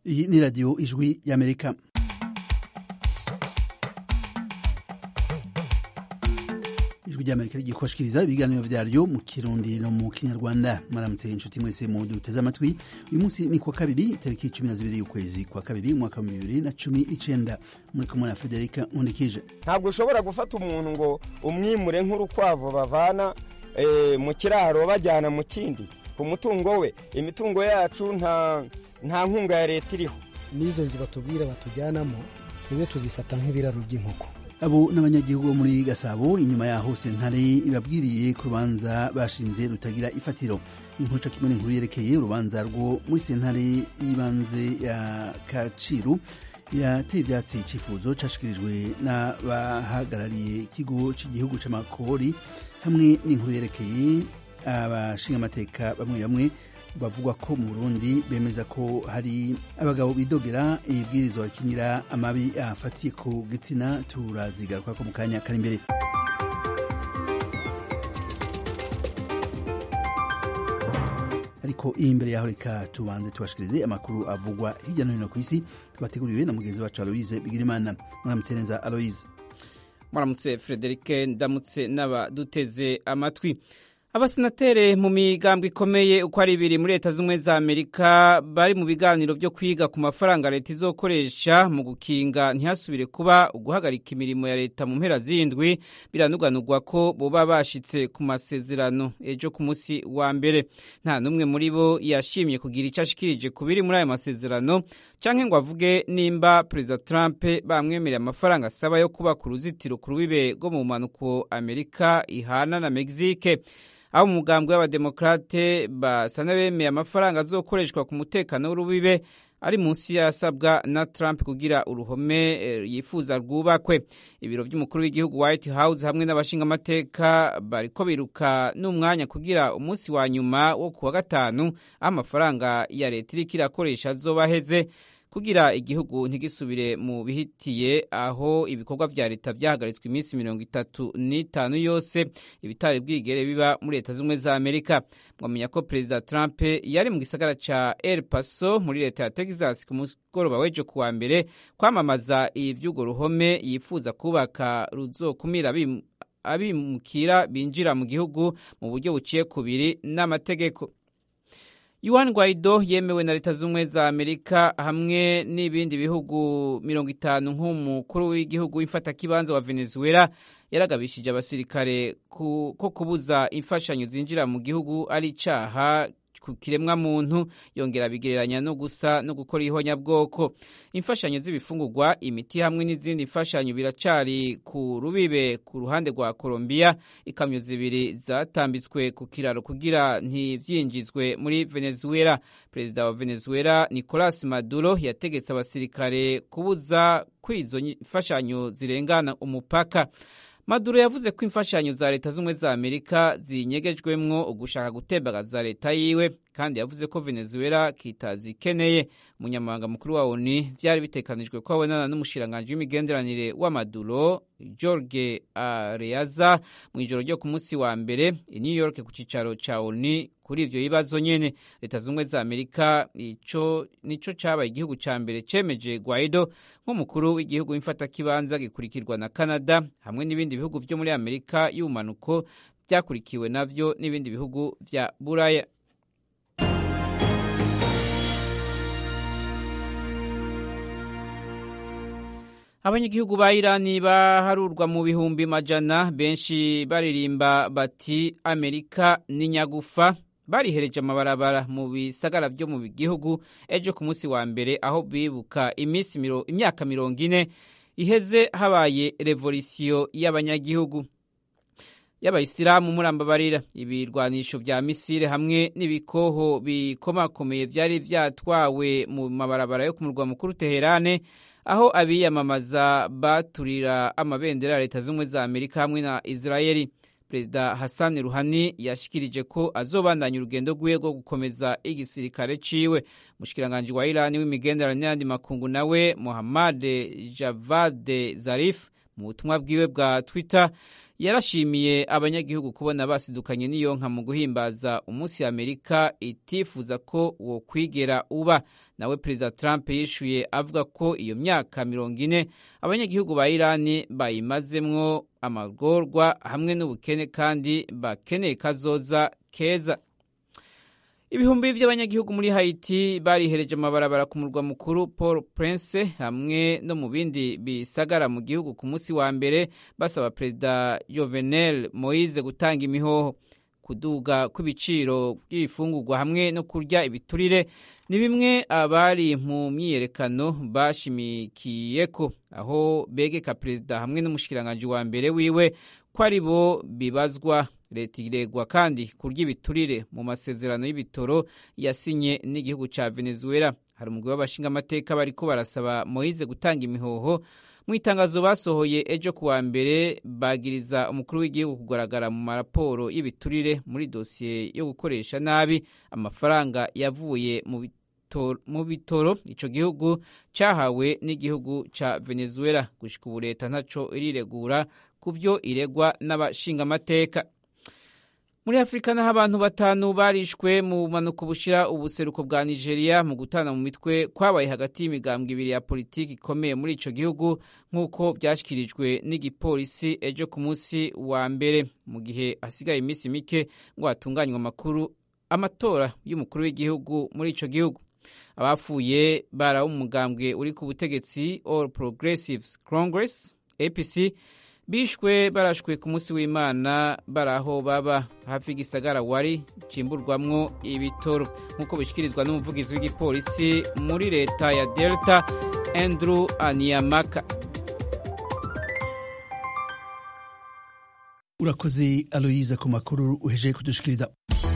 iyi ni radiyo ijwi y'amerika ijwi ry'amerika rigiye kubashikiriza ibiganiro vyaryo mu kirundi no mu kinyarwanda maramutse inshuti mwese mu duteze amatwi uyu munsi ni kuwa kabiri tariki cumi na zibiri y'ukwezi kwa kabiri umwaka wa bibiri na cumi n'icenda muri kumwe na federika nkundikije ntabwo ushobora gufata umuntu ngo umwimure nk'urukwavu bavana mu kiraro bajyana mu kindi ku mutungo we imitungo yacu nta nta nkunga ya leta iriho n'izo nzu batubwira batujyanamo twebwe tuzifata nk'ibiraro by'inkoko abo n'abanyagihugu bo muri gasabo inyuma yaho sentare ibabwiriye ku rubanza bashinze rutagira ifatiro inkuru kimwe n'inkuru yerekeye urubanza rwo muri sentare y'ibanze ya kaciru yateye ibyatsi icyifuzo cyashikirijwe n'abahagarariye ikigo cy'igihugu cy'amakori hamwe n'inkuru yerekeye abashingamateka bamwe bamwe bavugwa ko mu burundi bemeza ko hari abagabo bidogera ibwirizwa rikingira amabi afatiye ku gitsina turazigaruka ko mu kanya kari imbere ariko iyi imbere yaho reka tubanze tubashikirize amakuru avugwa hirya no hino ku isi twateguriwe na mugenzi wacu aloise bigirimana muramutse neza aloise muramutse frederike ndamutse n'abaduteze amatwi abasenatere mu migambo ikomeye uko ari ibiri muri leta z'ubumwe za amerika bari mu biganiro byo kwiga ku mafaranga leta izokoresha mu gukinga ntihasubire kuba uguhagarika imirimo ya leta mu mpera z'indwi biranuganurwa ko boba bashitse ku masezerano ejo ku munsi wa mbere nta n'umwe muri bo yashimye kugira icyo ashikirije ku biri muri ayo masezerano canke ngo avuge nimba perezida trump bamwemereye amafaranga asaba yo kubaka uruzitiro ku rubibe rwo mu mpanuko amerika ihana na mexique aho umugambwe w'abademokrate basa n'abemeye amafaranga azokoreshwa ku mutekano w'urubibe ari munsi yasabwa na Trump kugira uruhome yifuza rwubakwe ibiro by'umukuru w'igihugu White House hamwe n'abashingamateka bariko biruka n'umwanya kugira umunsi wa nyuma wo kuwa gatanu aho amafaranga ya leta iriko irakoresha azoba aheze kugira igihugu ntigisubire mu bihitiye aho ibikorwa vya leta vyahagaritswe iminsi mirongo itatu n'itanu yose ibitari bwigere biba muri leta z'ubumwe za amerika mwamenya ko perezida trump yari mu gisagara ca el paso muri leta ya texas ku mugoroba w'ejo kuwa mbere kwamamaza ivy'urwo ruhome yifuza kubaka ruzokumira abimukira binjira mu gihugu mu buryo buciye kubiri n'amategeko Juan Guaido yemewe na leta z'ubumwe za Amerika hamwe n'ibindi bihugu mirongo itanu nk'umukuru w'igihugu w'imfatakibanza wa Venezuela yaragabishije abasirikare ko kubuza imfashanyo zinjira mu gihugu ari icaha ku kiremwa muntu yongera bigereranya no gusa no gukora ihonyabwoko imfashanyo z'ibifungurwa imiti hamwe n'izindi mfashanyo biracari ku rubibe ku ruhande rwa Colombia ikamyo zibiri zatambitswe ku kiraro kugira ntivyinjizwe muri Venezuela perezida wa Venezuela Nicolas Maduro yategetse abasirikare kubuza kwizo imfashanyo zirengana umupaka Maduro yavuze ko imfashanyo za leta z'ubumwe za Amerika zinyegejwemwo ugushaka gutembagaza leta yiwe kandi yavuze ko Venezuela kitazikeneye umunyamabanga mukuru wa ONU vyari bitekanijwe ko abonana n'umushiranganji w'imigenderanire wa Maduro Jorge Areaza mu ijoro ryo ku munsi wa mbere i New York ku cicaro ca ONU kuri ivyo bibazo nyene leta z'ubumwe za Amerika ico nico cabaye igihugu ca mbere cemeje Guaido nk'umukuru w'igihugu w'imfatakibanza gikurikirwa na Canada hamwe n'ibindi bihugu vyo muri Amerika y'ubumanuko vyakurikiwe navyo n'ibindi bihugu vya Buraya abanyagihugu ba irani baharurwa mu bihumbi majana benshi baririmba bati amerika ni nyagufa barihereje amabarabara mu bisagara byo mu gihugu ejo ku munsi wa mbere aho bibuka iminsi imyaka mirongo ine iheze habaye revolisiyo y'abanyagihugu y'abayisilamu murambabarira ibirwanisho vya misile hamwe n'ibikoho bikomakomeye vyari vyatwawe mu mabarabara yo ku murwa mukuru teherane aho abiyamamaza baturira amabendera ya leta z'ubumwe za amerika hamwe na israeli perezida hassan ruhani yashikirije ko azobandanya urugendo rwiwe rwo gukomeza igisirikare ciwe umushikiranganji wa irani w'imigenderanire n'ayandi makungu nawe muhammad javad zarif mu butumwa bwiwe bwa twitter yarashimiye abanyagihugu kubona basidukanye n'iyonka mu guhimbaza umunsi amerika itifuza ko uwo kwigera uba nawe perezida trump yishuye avuga ko iyo myaka mirongo ine abanyagihugu ba irani bayimazemwo amagorwa hamwe n'ubukene kandi bakeneye kazoza keza ibihumbi by'abanyagihugu muri Haiti barihereje amabarabara ku murwa mukuru Paul Prince hamwe no mu bindi bisagara mu gihugu ku munsi wa mbere basaba perezida Jovenel Moise gutanga imihoho kuduga kw'ibiciro by'ibifungurwa hamwe no kurya ibiturire ni bimwe abari mu myiyerekano bashimikiye ko aho begeka perezida hamwe n'umushikiranganji wa mbere wiwe ko ari bo bibazwa leta iregwa kandi kurya ibiturire mu masezerano y'ibitoro yasinye n'igihugu cya venezuela hari umugwi w'abashingamateka bariko barasaba moise gutanga imihoho mu itangazo basohoye ejo ku wa mbere bagiriza umukuru w'igihugu kugaragara mu maraporo y'ibiturire muri dosiye yo gukoresha nabi amafaranga yavuye mu bitoro ico gihugu cahawe n'igihugu ca venezuela gushika ubu leta ntaco iriregura ku vyo iregwa n'abashingamateka muri afurika naho abantu batanu barishwe mu bumanuko bushira ubuseruko bwa nigeria mu gutana mu mitwe kwabaye hagati y'imigambwe ibiri ya politiki ikomeye muri ico gihugu nk'uko vyashyikirijwe n'igipolisi ejo ku munsi wa mbere mu gihe hasigaye iminsi mike ngo hatunganywe amakuru amatora y'umukuru w'igihugu muri ico gihugu abapfuye barawo umugambwe uri ku butegetsi all progressives congress apc bishwe barashwe ku munsi w'imana bari aho baba hafi y'igisagara wari cimburwamwo ibitoro nk'uko bishyikirizwa n'umuvugizi w'igipolisi muri leta ya delta andrew aniyamaka urakoze aloyiza ku makuru uhejeje kudushikiriza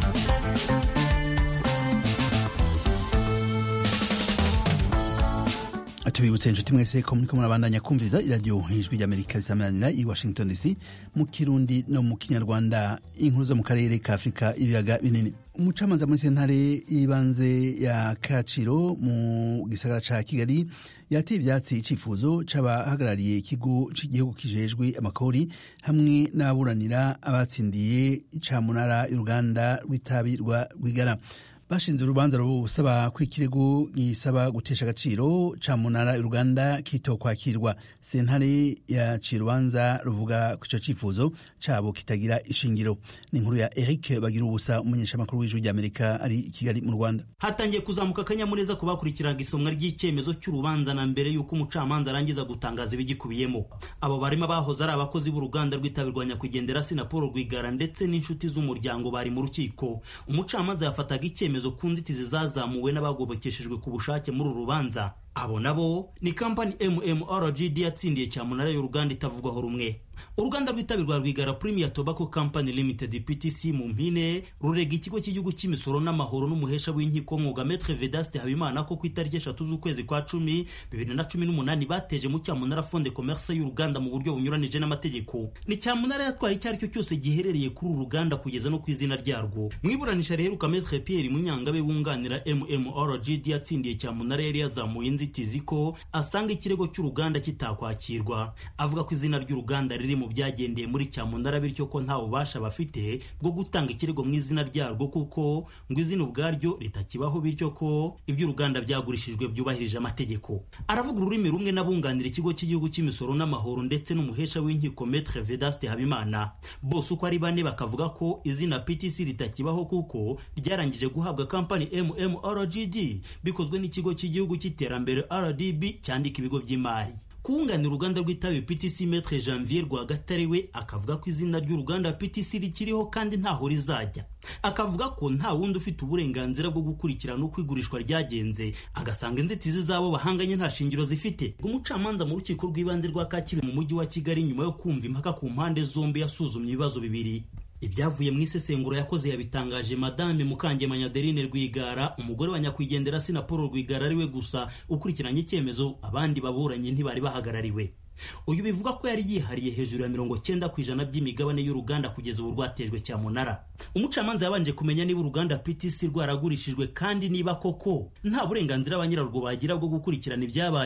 tubibutse inshuti mwese ko muriko murabandanya kumviriza iradiyo ijwi ry'amerika risamanira i washington dc mu kirundi no mu kinyarwanda inkuru zo mu karere ka afurika ibiyaga binini umucamanza muri sentare y'ibanze ya kaciro mu gisagara ca kigali yateye ivyatsi icifuzo c'abahagarariye ikigo c'igihugu kijejwe amakori hamwe n'ababuranira abatsindiye icamunara y'uruganda rw'itabi rwa rwigara bashinze urubanza rusaba ko ikirego gisaba gutesha agaciro ca munara uruganda kitokwakirwa sentare yaciye urubanza ruvuga ko ico cifuzo cabo kitagira ishingiro ni inkuru ya eric bagira ubusa umumenyeshamakuru w'ijwi ry'amerika ari i kigali mu rwanda hatangiye kuzamuka akanyamuneza ku bakurikiraga isomwa ry'icyemezo cy'urubanza na mbere y'uko umucamanza arangiza gutangaza ibigikubiyemo abo barimo abahoze ari abakozi b'uruganda rw'itabi rwa nyakwigendera sinapolo rwigara ndetse n'inshuti z'umuryango bari mu rukiko umucamanza yafataga icyemezo ku nzitizi zazamuwe n'abagobokeshejwe ku bushake muri uru rubanza abo nabo ni kampani mmrgd yatsindiye cyamunara y'uruganda itavugwaho rumwe uruganda rw'itabi rwa rwigara premier tobacco company limited ptc mu mpine rurega ikigo cy'igihugu cy'imisoro n'amahoro n'umuhesha w'inkiko mwuga metre vedaste habimana ko ku itariki eshatu z'ukwezi kwa cumi bibiri na cumi n'umunani bateje mu cyamunara fonde commerce y'uruganda mu buryo bunyuranije n'amategeko ni cyamunara yatwara icyo ari cyo cyose giherereye kuri uru ruganda kugeza no ku izina ryarwo mu iburanisha riheruka metre pierre munyangabe wunganira mmrgd yatsindiye cyamunara yari yazamuye inzitizi ko asanga ikirego cy'uruganda kitakwakirwa avuga ko izina ry'uruganda riri mu byagendeye muri cyamunara bityo ko nta bubasha bafite bwo gutanga ikirego mu izina ryarwo kuko ngo izina ubwaryo ritakibaho bityo ko iby'uruganda byagurishijwe byubahirije amategeko aravuga ururimi rumwe n'abunganira ikigo cy'igihugu cy'imisoro n'amahoro ndetse n'umuhesha w'inkiko metre vedaste habimana bose uko ari bane bakavuga ko izina ptc ritakibaho kuko ryarangije guhabwa kampani mmrgd bikozwe n'ikigo cy'igihugu cy'iterambere rdb cyandika ibigo by'imari kunganira uruganda rw'itabi PTC Maître Janvier Rwagatare we akavuga ko izina ry'uruganda PTC rikiriho kandi ntaho rizajya akavuga ko nta wundi ufite uburenganzira bwo gukurikirana uko igurishwa ryagenze agasanga inzitizi zabo bahanganye nta shingiro zifite umucamanza mu rukiko rw'ibanze rwa Kacyiru mu mujyi wa Kigali nyuma yo kumva impaka ku mpande zombi yasuzumye ibibazo bibiri ibyavuye mu isesenguro yakoze yabitangaje madame mukangemanya adeline rwigara umugore wa nyakwigendera sinapolo rwigara ariwe gusa ukurikiranye icyemezo abandi baburanye ntibari bahagarariwe uyu bivuga ko yari yihariye hejuru ya mirongo cyenda ku ijana by'imigabane y'uruganda kugeza ubu rwatejwe cyamunara umucamanza yabanje kumenya niba uruganda ptc rwaragurishijwe kandi niba koko nta burenganzira ba nyirarwo bagira bwo gukurikirana ibyabaye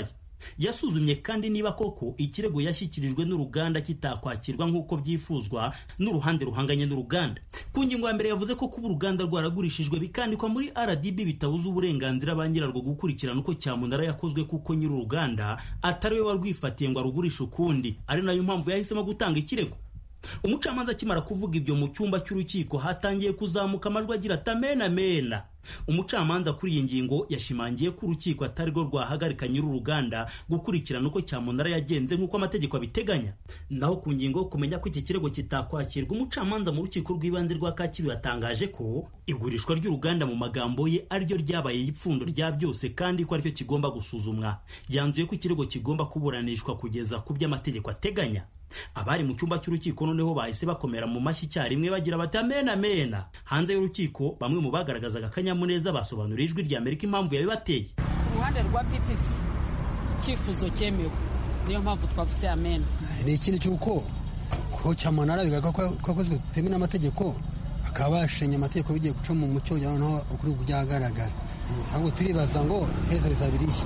yasuzumye kandi niba koko ikirego yashyikirijwe n'uruganda kitakwakirwa nk'uko byifuzwa n'uruhande ruhanganye n'uruganda ku ngingo ya mbere yavuze ko kuba uruganda rwaragurishijwe bikandikwa muri rdb bitabuza uburenganzira ba nyirarwo gukurikirana uko cyamunara yakozwe kuko nyir'uruganda atari we warwifatiye ngo arugurishe ukundi ari nayo mpamvu yahisemo gutanga ikirego umucamanza akimara kuvuga ibyo mu cyumba cy'urukiko hatangiye kuzamuka amajwi agira ati amena mena umucamanza kuri iyi ngingo yashimangiye ko urukiko atari rwo rwahagarika nyir'uruganda gukurikirana uko cyamunara yagenze nk'uko amategeko abiteganya naho ku ngingo yo kumenya ko iki kirego kitakwakirwa umucamanza mu rukiko rw'ibanze rwa kacyiru yatangaje ko igurishwa ry'uruganda mu magambo ye ariryo ryabaye ipfundo rya byose kandi ko aricyo kigomba gusuzumwa yanzuye ko ikirego kigomba kuburanishwa kugeza ku byo amategeko ateganya abari mu cyumba cy'urukiko noneho bahise bakomera mu mashyi icyarimwe bagira bati amena amena hanze y'urukiko bamwe mu bagaragazaga akanyamuneza basobanuriye ijwi rya amerika impamvu yabibateye ku ruhande rwa ptc icyifuzo cyemewe niyo mpamvu twavuze amena ni ikindi cy'uko ko cyamunara bigaragara ko akozwe bitemewe n'amategeko bakaba bashenye amategeko bigiye guca mu mucyo noneho ukuri byagaragara ahubwo turibaza ngo iherezo rizaba irihe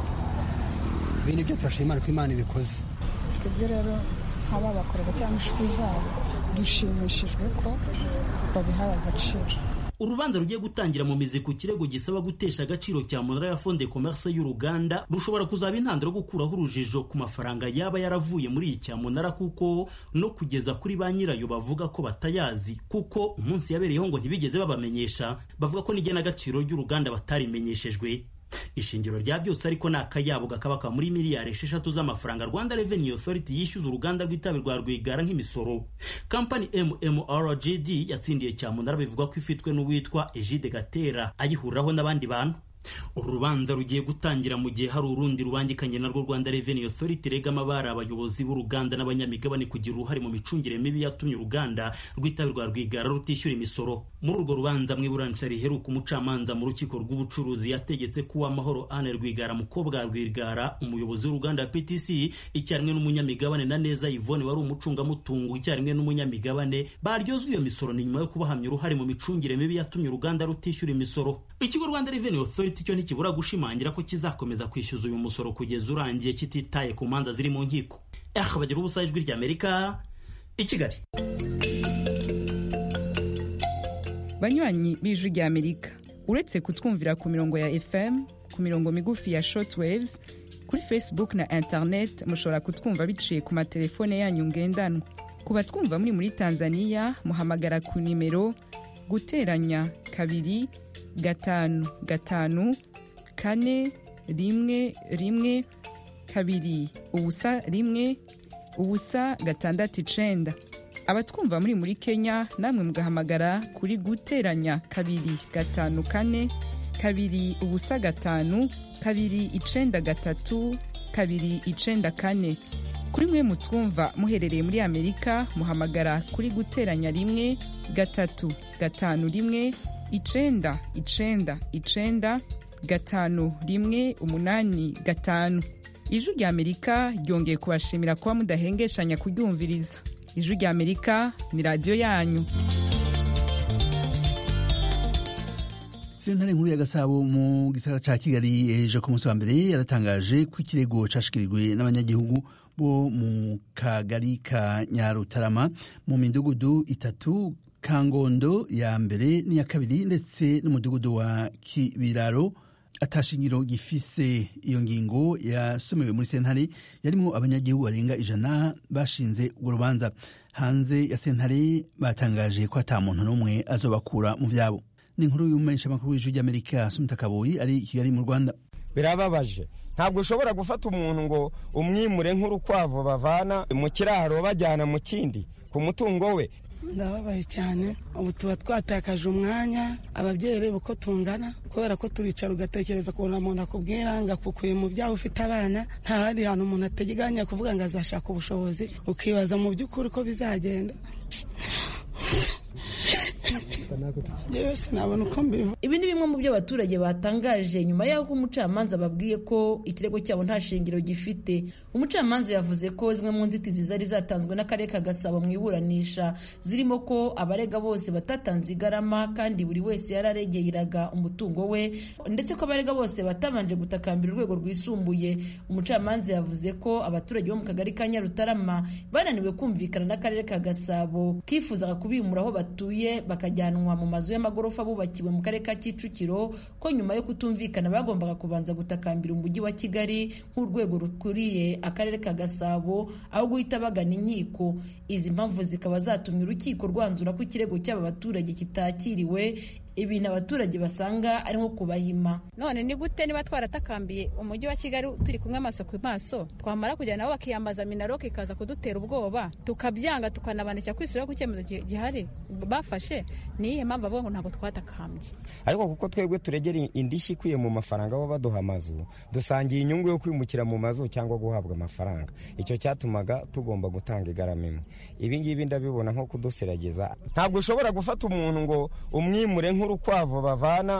ibindi byo turashima imana ko imana ibikoze twebwe rero nk'ababakorera cyangwa inshuti zabo dushimishijwe ko babihaye agaciro urubanza rugiye gutangira mu mizi ku kirego gisaba gutesha agaciro cya munara ya fonde commerce y'uruganda rushobora kuzaba intandaro yo gukuraho urujijo ku mafaranga yaba yaravuye muri iyi cyamunara kuko no kugeza kuri ba nyirayo bavuga ko batayazi kuko umunsi yabereyeho ngo ntibigeze babamenyesha bavuga ko n'igenagaciro ry'uruganda batarimenyeshejwe ishingiro rya byose ariko ni akayabo gakabaka muri miliyari esheshatu z'amafaranga rwanda revenue authority yishyuza uruganda rw'itabi rwa rwigara nk'imisoro kampani mmrgd yatsindiye cyamunara bivugwa ko ifitwe n'uwitwa egide gatera ayihuriraho n'abandi bantu uru rubanza rugiye gutangira mu gihe hari urundi rubangikanye narwo rwanda revenue authority regama bari abayobozi b'uruganda n'abanyamigabane kugira uruhare mu micungire mibi yatumye uruganda rw'itabi rwa rwigara rutishyura imisoro muri urwo rubanza mu iburanisha riheruka umucamanza mu rukiko rw'ubucuruzi yategetse ko uwamahoro ane rwigara mukobwa rwigara umuyobozi w'uruganda ptc icyarimwe n'umunyamigabane na neza yvonne wari umucungamutungo icyarimwe n'umunyamigabane baryozwa iyo misoro ni nyuma yo kubahamya uruhare mu micungire mibi yatumye uruganda rutishyura imisoro ikigo rwanda revenue authority cyo ntikibura gushimangira ko kizakomeza kwishyuza uyu musoro kugeza urangiye kititaye ku manza ziri mu nkiko eh bagira ubusa ijwi ry'amerika i kigali banywanyi b'ijwi ry'amerika uretse kutwumvira ku mirongo ya fm ku mirongo migufi ya shortwaves kuri facebook na internet mushobora kutwumva biciye ku matelefone yanyu ngendanwa ku batwumva muri muri tanzania muhamagara ku nimero guteranya kabiri gatanu gatanu kane rimwe rimwe kabiri ubusa rimwe ubusa gatandatu icenda abatwumva muri muri kenya namwe mugahamagara kuri guteranya kabiri gatanu kane kabiri ubusa gatanu kabiri icenda gatatu kabiri icenda kane kuri mwe mutwumva muherereye muri amerika muhamagara kuri guteranya rimwe gatatu gatanu rimwe icenda icenda icenda gatanu rimwe umunani gatanu ijwi rya amerika ryongeye kubashimira kuba mudahengeshanya kuryumviriza ijwi rya amerika ni radiyo yanyu sentare nkuru ya gasabo mu gisagara ca kigali ejo ku munsi wa mbere yaratangaje ko ikirego cashikirijwe n'abanyagihugu bo mu kagari ka nyarutarama mu midugudu itatu kangondo ya mbere n'iya kabiri ndetse n'umudugudu wa kibiraro atashingiro gifise iyo ngingo yasomewe muri sentare yarimo abanyagihugu barenga ijana bashinze urwo rubanza hanze ya sentare batangaje ko ata muntu n'umwe azobakura mu vyabo ni inkuru y'umumenyeshamakuru w'ijwi ry'amerika sumita kaboyi ari i kigali mu rwanda birababaje ntabwo ushobora gufata umuntu ngo umwimure nk'urukwavu bavana mu kiraro bajyana mu kindi ku mutungo we ndababaye cyane ubu tuba twatakaje umwanya ababyeyi reba uko tungana kubera ko turicara ugatekereza ukuntu umuntu akubwira ngo akukuye mu byaha ufite abana nta handi hantu umuntu ateganya kuvuga ngo azashaka ubushobozi ukibaza mu by'ukuri ko bizagenda natwe yewe sinabona uko mbivuga ibi ni bimwe mu byo abaturage batangaje nyuma y'aho umucamanza babwiye ko ikirego cyabo nta shingiro gifite umucamanza yavuze ko zimwe mu nzitizi zari zatanzwe n'akarere ka gasabo mu iburanisha zirimo ko abarega bose batatanze igarama kandi buri wese yararegeraga umutungo we ndetse ko abarega bose batabanje gutakambira urwego rwisumbuye umucamanza yavuze ko abaturage bo mu kagari ka nyarutarama bananiwe kumvikana n'akarere ka gasabo kifuzaga kubimura aho batuye bakajyanwa mu mazu y'amagorofa bubakiwe mu karere ka kicukiro ko nyuma yo kutumvikana bagombaga kubanza gutakambira umujyi wa kigali nk'urwego rukuriye akarere ka gasabo aho guhita bagana inkiko izi mpamvu zikaba zatumye urukiko rwanzura ko ikirego cy'aba baturage kitakiriwe ibintu abaturage basanga ari nko kubahima none ni gute niba twaratakambiye umujyi wa kigali turi kumwe amaso ku maso twamara kujya nabo bakiyambaza minaroke ikaza kudutera ubwoba tukabyanga tukanabandikira kwisura ku cyemezo gihari bafashe ni iyihe mpamvu bavuga ngo ntabwo twatakambye ariko kuko twebwe turegera indishyi ikwiye mu mafaranga bo baduha amazu dusangiye inyungu yo kwimukira mu mazu cyangwa guhabwa amafaranga icyo cyatumaga tugomba gutanga igarama imwe ibi ngibi ndabibona nko kudusiragiza ntabwo ushobora gufata umuntu ngo umwimure nk'urukwavu bavana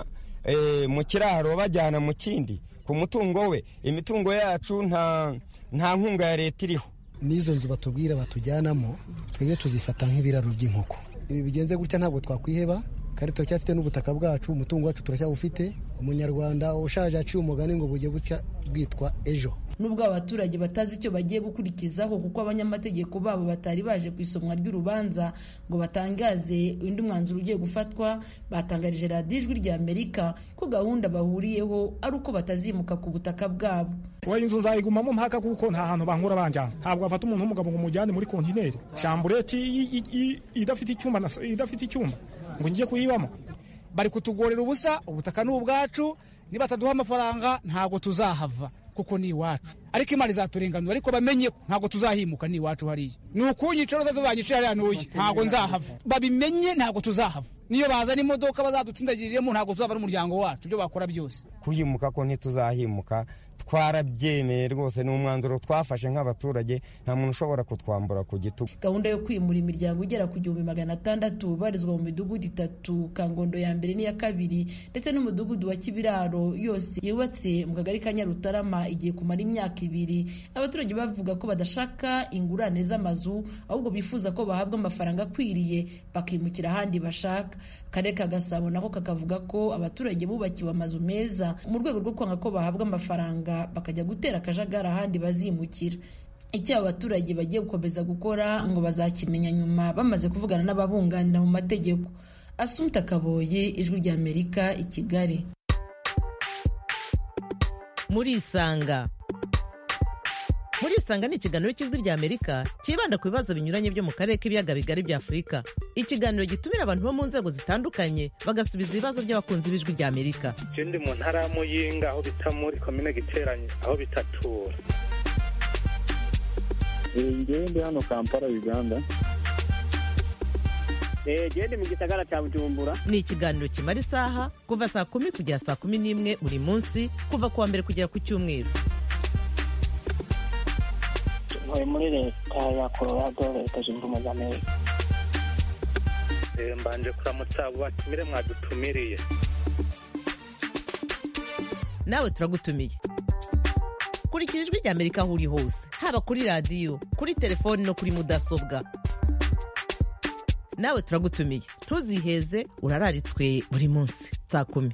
mu kiraro bajyana mu kindi ku mutungo we imitungo yacu nta nkunga ya leta iriho n'izo nzu batubwira batujyanamo twebwe tuzifata nk'ibiraro by'inkoko ibi bigenze gutya ntabwo twakwiheba kandi turacyafite n'ubutaka bwacu umutungo wacu turacyawufite umunyarwanda ushaje aciye umugani ngo bujye butya bwitwa ejo nubwo abaturage batazi icyo bagiye gukurikizaho kuko abanyamategeko babo batari baje ku isomwa ry'urubanza ngo batangaze undi mwanzuro ugiye gufatwa batangarije radiyo ijwi rya amerika ko gahunda bahuriyeho ari uko batazimuka ku butaka bwabo wowe inzu nzayigumamo mpaka kuko nta hantu bankura banjyana ntabwo bafata umuntu w'umugabo ngo umujyane muri kontineri shambureti idafite icyumba idafite icyumba ngo njye kuyibamo bari kutugorera ubusa ubutaka ni ubwacu nibataduha amafaranga ntabwo tuzahava kuko ni iwacu ariko imana izaturenganura ariko bamenye ko ntabwo tuzahimuka ni iwacu hariya ni ukunyica roza banyica hariya n'uyu ntabwo nzahava babimenye ntabwo tuzahava niyo bazana imodoka bazadutsindagiriremo ntabwo tuzaba ari umuryango wacu ibyo bakora byose kuhimuka ko ntituzahimuka twarabyemeye rwose ni umwanzuro twafashe nk'abaturage nta muntu ushobora kutwambura ku gitugu gahunda yo kwimura imiryango igera ku gihumbi magana atandatu ubarizwa mu midugudu itatu kangondo ya mbere n'iya kabiri ndetse n'umudugudu wa kibiraro yose yubatse mu kagari ka nyarutarama igiye kumara imyaka ibiri abaturage bavuga ko badashaka ingurane z'amazu ahubwo bifuza ko bahabwa amafaranga akwiriye bakimukira ahandi bashaka akarere ka gasabo nako kakavuga ko abaturage bubakiwe amazu meza mu rwego rwo kwanga ko bahabwa amafaranga bakajya gutera akajagari ahandi bazimukira icyo aba baturage bagiye gukomeza gukora ngo bazakimenya nyuma bamaze kuvugana n'ababunganira mu mategeko asunta kaboye ijwi rya amerika i kigali murisanga murisanga ni ikiganiro cy'ijwi rya amerika cyibanda ku bibazo binyuranye byo mu karere k'ibiyaga bigari bya afurika ikiganiro gitumira abantu bo mu nzego zitandukanye bagasubiza ibibazo by'abakunzi b'ijwi rya amerika icyo ndi mu ntara ya muyinga aho bita muri komine giteranye aho bitatura ngewe ndi hano kampala uganda gende mu gisagara cya bujumbura ni ikiganiro kimara isaha kuva saa kumi kugera saa kumi n'imwe buri munsi kuva ku wa mbere kugera ku cyumweru ntuye muri leta ya colorado leta zunze ubumwe za amerika mbanje kuramutsa abo batumire mwadutumiriye nawe turagutumiye kurikira ijwi rya amerika aho uri hose haba kuri radiyo kuri telefoni no kuri mudasobwa nawe turagutumiye ntuziheze urararitswe buri munsi saa kumi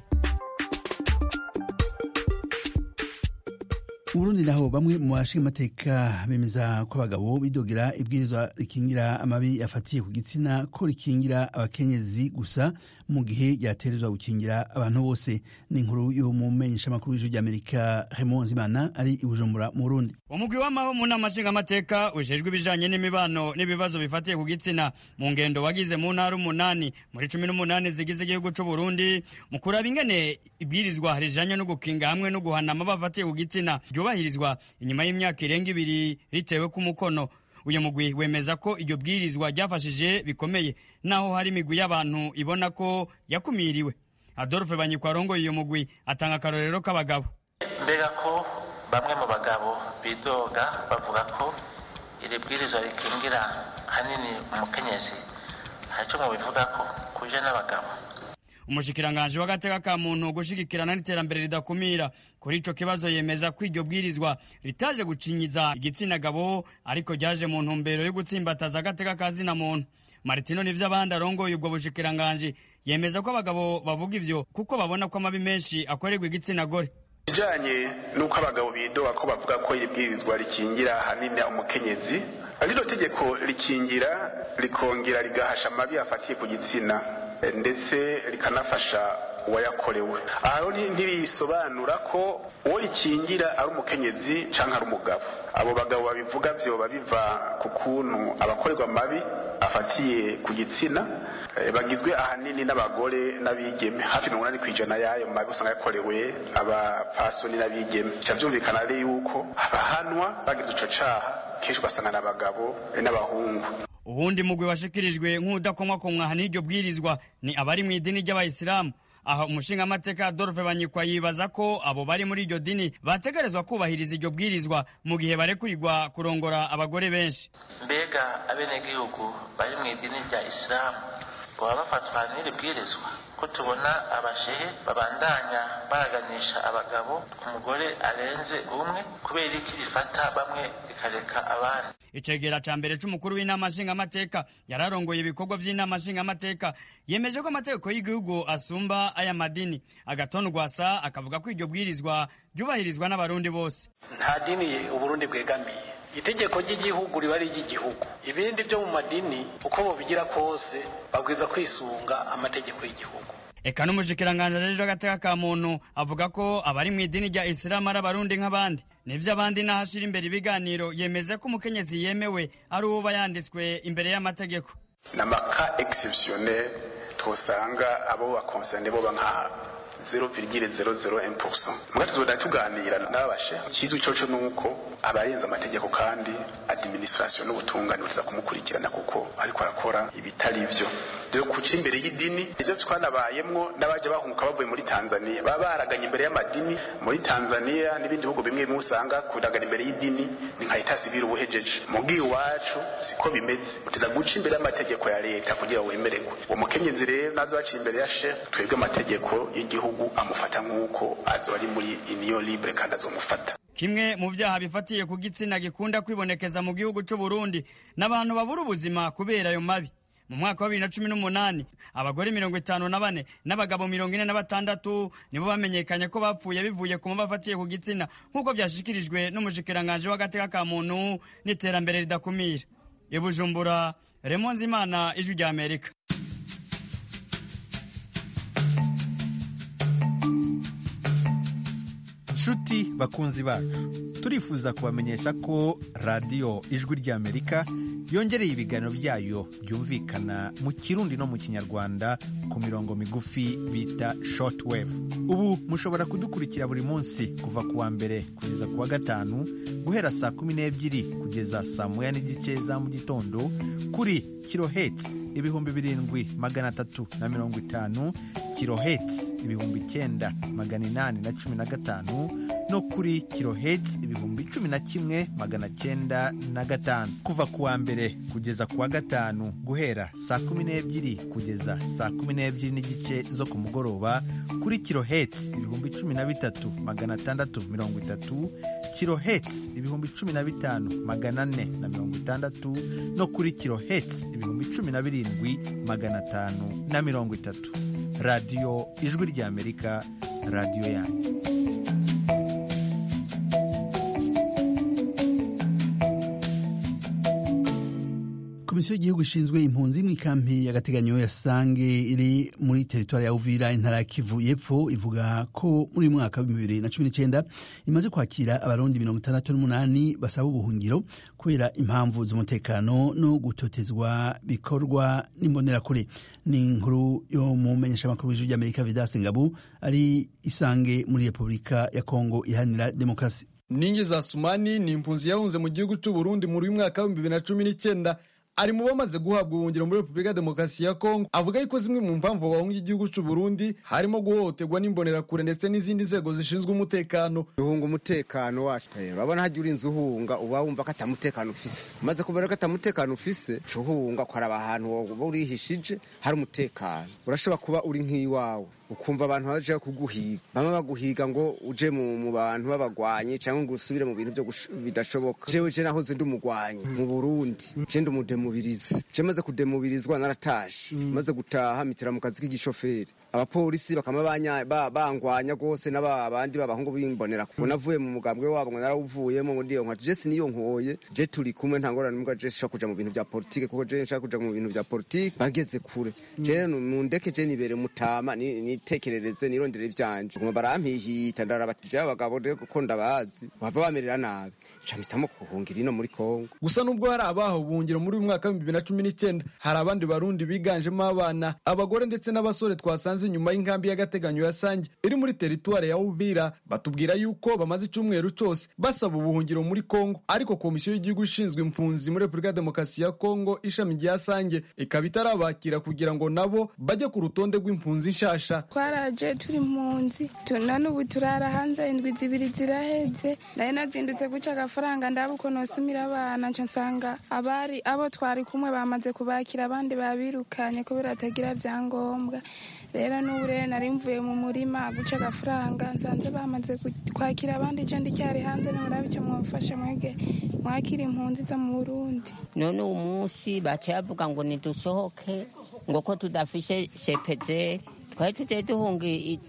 uburundi naho bamwe mu bashinga amateka bemeza ko abagabo bidogera ibwirizwa rikingira amabi afatiye ku gitsina ko rikingira abakenyezi gusa mu gihe ryaterezwa gukingira abantu bose ni inkuru yo mu menyeshamakuru w'ijwi ry'amerika Raymond Zimana ari i Bujumbura mu Burundi umugwi w'amaho mu nama nshingamateka ujejwe ibijanye n'imibano n'ibibazo bifatiye ku gitsina mu ngendo wagize mu ntara umunani muri cumi n'umunani zigize igihugu c'u Burundi mu kuraba ingene ibwirizwa rijanye no gukinga hamwe no guhana amabi afatiye ku gitsina ryubahirizwa inyuma y'imyaka irenga ibiri ritewe ku mukono uyu mugwi wemeza ko iryo bwirizwa ryafashije bikomeye naho hari imigwi y'abantu ibona ko yakumiriwe adolphe banyikwarongo uyu mugwi atanga akarorero k'abagabo mbega ko bamwe mu bagabo bidoga bavuga ko iri bwirizwa rikingira hanini umukenyezi ntacyo mubivuga ko bahuje n'abagabo umushikiranganji w'agateka ka muntu gushigikirana n'iterambere ridakumira kuri ico kibazo yemeza ko iryo bwirizwa ritaje gucinyiza igitsina gabo ariko ryaje mu ntumbero yo gutsimbataza agateka ka zina muntu martino nivyo abandi arongoye ubwo bushikiranganji yemeza ko abagabo bavuga ivyo kuko babona ko amabi menshi akorerwa igitsina gore bijanye n'uko abagabo bidoga ko bavuga ko ibwirizwa rikingira ahanini umukenyezi rino tegeko rikingira rikongera rigahasha amabi afatiye ku gitsina ndetse rikanafasha uwayakorewe aho ntirisobanura ko uwo rikingira ari umukenyezi cyangwa ari umugabo abo bagabo babivuga byoba biva ku kuntu abakorerwa amabi afatiye ku gitsina bagizwe ahanini n'abagore n'abigeme hafi mirongo inani ku ijana y'ayo mabi usanga yakorewe abapfasoni n'abigeme bica byumvikana rero yuko abahanwa bagize ico caha kenshi ugasanga ni abagabo n'abahungu ubundi mugwi washikirijwe nk'udakomwakomwa n'iryo bwirizwa ni abari mu idini ry'abayisilamu aho umushingamateka adolphe banyikwa yibaza ko abo bari muri iryo dini bategerezwa kubahiriza iryo bwirizwa mu gihe barekurirwa kurongora abagore benshi mbega abenegihugu bari mu idini rya isilamu baba bafatwa n'iri bwirizwa ko tubona abashehe babandanya baraganisha abagabo ku mugore arenze umwe kubera iki rifata bamwe rikareka abandi icegera ca mbere c'umukuru w'inama nshingamateka yararongoye ibikorwa vy'inama nshingamateka yemeje ko amategeko y'igihugu asumba aya madini agatona rwasa akavuga ko iryo bwirizwa ryubahirizwa n'abarundi bose nta dini uburundi bwegamiye itegeko ry'igihugu riba ari iry'igihugu ibindi byo mu madini uko bobigira kose babwiza kwisunga amategeko y'igihugu eka n'umushikiranganji ajejwe agateka ka muntu avuga ko abari mu idini rya isilamu ari abarundi nk'abandi nivyo abandi n'ahashira imbere ibiganiro yemeza ko umukenyezi yemewe ari uwoba yanditswe imbere y'amategeko n'amaka exceptionnel twosanga abo bakonserne boba nka 0,001% mbwa tuzoda tuganira n'abashe kizwi coco nuko abarenza amategeko kandi administration n'ubutungane buza kumukurikirana kuko ariko arakora ibitari ivyo rero kuca imbere y'idini ivyo twanabayemwo n'abaje bahunguka bavuye muri Tanzania baba baraganye imbere y'amadini muri Tanzania n'ibindi bihugu bimwe bimwe usanga kuragana imbere y'idini ni nka leta civile ubuhejeje mugi iwacu siko bimeze utiza guca imbere y'amategeko ya leta kugira wemererwe uwo mukenyezi rero nazo baciye imbere ya chef twebwe amategeko y'igihugu amufata nk'uko azo ari muri union libre kandi azomufata kimwe mu vyaha bifatiye ku gitsina gikunda kwibonekeza mu gihugu c'u Burundi n'abantu babura ubuzima kubera ayo mabi mu mwaka wa bibiri na cumi n'umunani abagore mirongo itanu na bane n'abagabo mirongo ine na batandatu nibo bamenyekanye ko bapfuye bivuye ku muba afatiye ku gitsina nk'uko vyashikirijwe n'umushikiranganji w'agateka ka muntu n'iterambere ridakumira i Bujumbura Raymond Zimana ijwi rya Amerika nshuti bakunzi bacu turifuza kubamenyesha ko radiyo ijwi ry'amerika yongereye ibiganiro byayo byumvikana mu kirundi no mu kinyarwanda ku mirongo migufi bita shortwave ubu mushobora kudukurikira buri munsi kuva ku wa mbere kugeza ku wa gatanu guhera saa kumi n'ebyiri kugeza saa moya n'igice za mu gitondo kuri kiloheti ibihumbi birindwi magana atatu na mirongo itanu kiloheti ibihumbi icyenda magana inani na cumi na gatanu no kuri kiloheti ibihumbi cumi na kimwe magana cyenda na gatanu kuva ku wa mbere kugeza ku wa gatanu guhera saa kumi n'ebyiri kugeza saa kumi n'ebyiri n'igice zo ku mugoroba kuri kiloheti ibihumbi cumi na bitatu magana atandatu mirongo itatu kiloheti ibihumbi cumi na bitanu magana ane na mirongo itandatu no kuri kiloheti ibihumbi cumi na birindwi magana atanu na mirongo itatu radiyo ijwi ry'amerika radiyo yanyu komisiyo y'igihugu ishinzwe impunzi mu ikampi y'agateganyo ya sange iri muri teritwari ya uvira intara ya kivu y'epfo ivuga ko muri uyu mwaka w'ibihumbi bibiri na cumi n'icyenda imaze kwakira abarundi mirongo itandatu n'umunani basaba ubuhungiro kubera impamvu z'umutekano no gutotezwa bikorwa n'imbonerakure ni inkuru yo mu menyeshamakuru w'ijwi ry'amerika vidaste ngabu ari isange muri repubulika ya kongo iharanira demokarasi ningi za sumani ni impunzi yahunze mu gihugu cy'u Burundi muri uyu mwaka w'ibihumbi bibiri na cumi n'icyenda ari mu bamaze guhabwa ubuhungiro muri repubulika ya demokarasi ya kongo avuga yuko zimwe mu mpamvu bahunga igihugu cy'u burundi harimo guhohoterwa n'imbonerakure ndetse n'izindi nzego zishinzwe umutekano duhunga umutekano wacu urabona hajya urinze uhunga uba wumva ko atamutekano ufise umaze kubona ko atamutekano ufise uca uhunga ukaraba ahantu uba urihishije hari umutekano urashobora kuba uri nk'iwawe ukumva abantu baje kuguhiga bamwe baguhiga ngo uje mu bantu b'abagwanyi cyangwa ngo usubire mu bintu byo bidashoboka jewe je nahoze ndi umugwanyi mu burundi je ndi umudemubirizi je maze kudemubirizwa narataje maze gutaha mitira mu kazi k'igishoferi abapolisi bakama bangwanya rwose n'abandi b'abahungu bimbonera kuko navuye mu mugambwe wabo ngo narawuvuyemo ngo ndiyo nka je siniyo nkoye je turi kumwe nta ngorane mbwa je nshaka kuja mu bintu bya politike kuko je nshaka kuja mu bintu bya politike bageze kure je mundeke je nibere mutama ni nitekerereze nirondere ivyanje nguma barampihita ndarabatije abagabo rero kuko ndabazi bava bamerera nabi nca mpitamo kuhungira ino muri Kongo gusa nubwo hari abaha ubuhungiro muri uyu mwaka w'ibihumbi bibiri na cumi n'icyenda hari abandi barundi biganjemo abana abagore ndetse n'abasore twasanze inyuma y'inkambi y'agateganyo ya Sange iri muri teritwari ya Uvira batubwira yuko bamaze icyumweru cyose basaba ubuhungiro muri Kongo ariko komisiyo y'igihugu ishinzwe impunzi muri Repubulika ya Demokarasi ya Kongo ishami rya Sange ikaba itarabakira kugira ngo nabo bajye ku rutonde rw'impunzi nshasha twaraje turi impunzi none ubu turara hanze indwi zibiri ziraheze nari nazindutse guca agafaranga ndaba uko nosumira abana nca nsanga abari abo twari kumwe bamaze kubakira abandi babirukanye kubera atagira byangombwa rero n'ubu rero nari mvuye mu murima guca agafaranga nsanze bamaze kwakira abandi je ndicyari hanze nimurabe icyo mwamfashe mwege mwakira impunzi zo mu burundi none uwo munsi baciye bavuga ngo nidusohoke ngo ko tudafishe sepejeri twari tugiye duhunga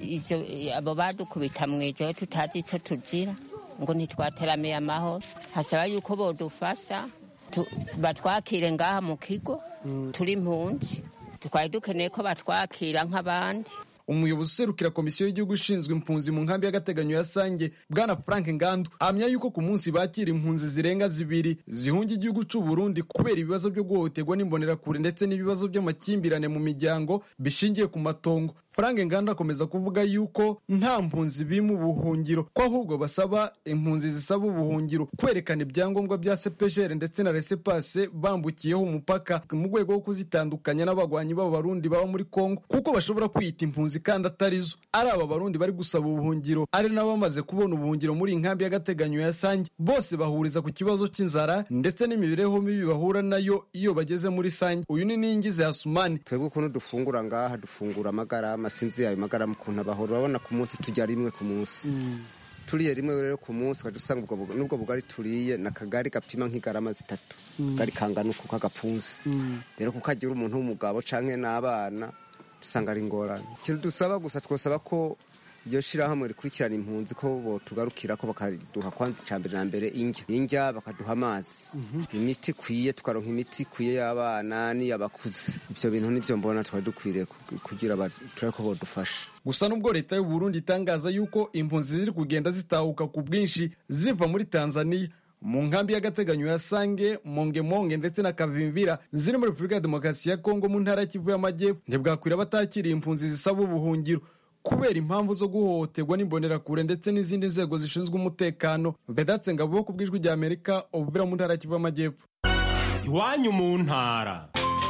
abo badukubita mu ijoro tutazi icyo tugira ngo ntitwateramiye amahoro hasaba yuko bodufasha batwakire ngaha mu kigo turi impunzi twari dukeneye ko batwakira nk'abandi umuyobozi userukira komisiyo y'igihugu ishinzwe impunzi mu nkambi y'agateganyo ya sange bwana frank ngandu ahamya yuko ku munsi bakira impunzi zirenga zibiri zihunga igihugu cy'u burundi kubera ibibazo byo guhohoterwa n'imbonerakure ndetse n'ibibazo by'amakimbirane mu miryango bishingiye ku matongo frank ngandu akomeza kuvuga yuko nta mpunzi bima ubuhungiro ko ahubwo basaba impunzi zisaba ubuhungiro kwerekana ibyangombwa bya sepejere ndetse na resepase bambukiyeho umupaka mu rwego rwo kuzitandukanya n'abagwanyi b'abarundi baba muri kongo kuko bashobora kwiyita impunzi kandi atari zo ari aba barundi bari gusaba ubuhungiro ari nabo bamaze kubona ubuhungiro muri iyi nkambi y'agateganyo ya sange bose bahuriza ku kibazo cy'inzara ndetse n'imibereho mibi bahura nayo iyo bageze muri sange uyu ni ningize hasumani twebwe ukuntu dufungura ngaha dufungura amagarama sinzi ayo magarama ukuntu abahora urabona ku munsi tujya rimwe ku munsi turiye rimwe rero ku munsi ukajya usanga n'ubwo bugari turiye ni akagari gapima nk'igarama zitatu akagari kangana uku k'agapfunsi rero kuko agira umuntu w'umugabo cyangwa n'abana usanga ari ingorane ikintu dusaba gusa twasaba ko iryo shyirahamwe rikurikirana impunzi ko botugarukira ko bakaduha kwanza icya mbere na mbere indya indya bakaduha amazi imiti ikwiye tukaronka imiti ikwiye y'abana n'iy'abakuze ibyo bintu nibyo mbona twari dukwiriye kugira turabe ko bodufasha gusa nubwo leta y'u Burundi itangaza yuko impunzi ziri kugenda zitahuka ku bwinshi ziva muri tanzania mu nkambi y'agateganyo ya sange mongemonge ndetse na kavimbira ziri muri repubulika ya demokarasi ya kongo mu ntara y'ikivu y'amajyepfo ntibwakwira batakiriye impunzi zisaba ubuhungiro kubera impamvu zo guhohoterwa n'imbonerakure ndetse n'izindi nzego zishinzwe umutekano bedatse ngabo ku bw'ijwi rya amerika ubuvira mu ntara y'ikivu y'amajyepfo iwanyu mu ntara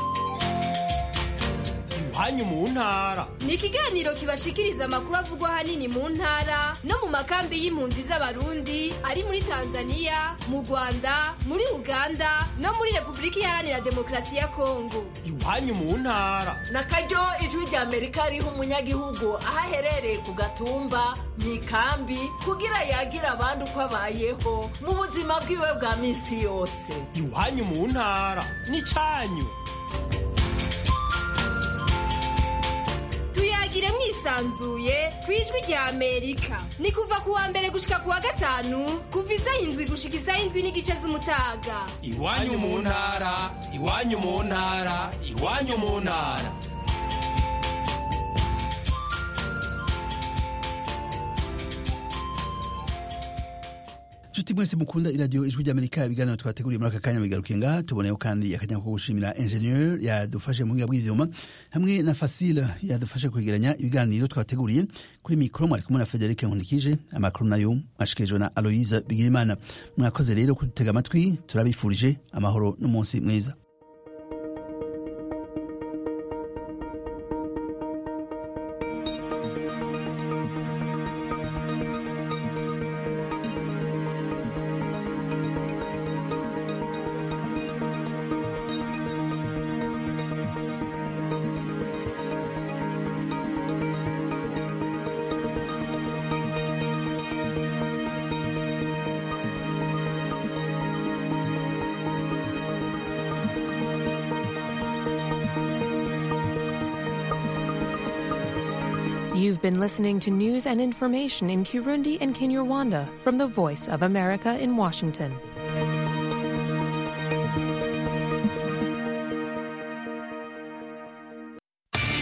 iwanyu mu ntara ni ikiganiro kibashikiriza amakuru avugwa ahanini mu ntara no mu makambi y'impunzi z'abarundi ari muri tanzania mu rwanda muri uganda no muri repubulika iharanira demokarasi ya kongo iwanyu mu ntara na karyo ijwi rya amerika riha umunyagihugu aho aherereye ku gatumba mu ikambi kugira yagira abandi uko abayeho mu buzima bwiwe bwa minsi yose iwanyu mu ntara ni cyanyu tuyagire mwisanzuye ku ijwi rya amerika ni kuva ku wa mbere gushika ku wa gatanu kuva isaha indwi gushika isaha indwi n'igice z'umutaga iwanyu mu ntara iwanyu mu ntara iwanyu mu ntara nshuti mwese mukunda iradiyo ijwi ry'amerika ibiganiro twateguriye muri aka kanya bigarukiye ngaha tuboneyeho kandi akanya ko gushimira ingenieur yadufashe mu buhinga bw'ivyuma hamwe na fasile yadufashe kwegeranya ibiganiro twateguriye kuri mikoro mwari kumwe na frederic nkunikije amakuru nayo mwashikirijwe na aloise bigirimana mwakoze rero kudutega amatwi turabifurije amahoro n'umunsi mwiza You've been listening to news and information in Kirundi and Kinyarwanda from the Voice of America in Washington.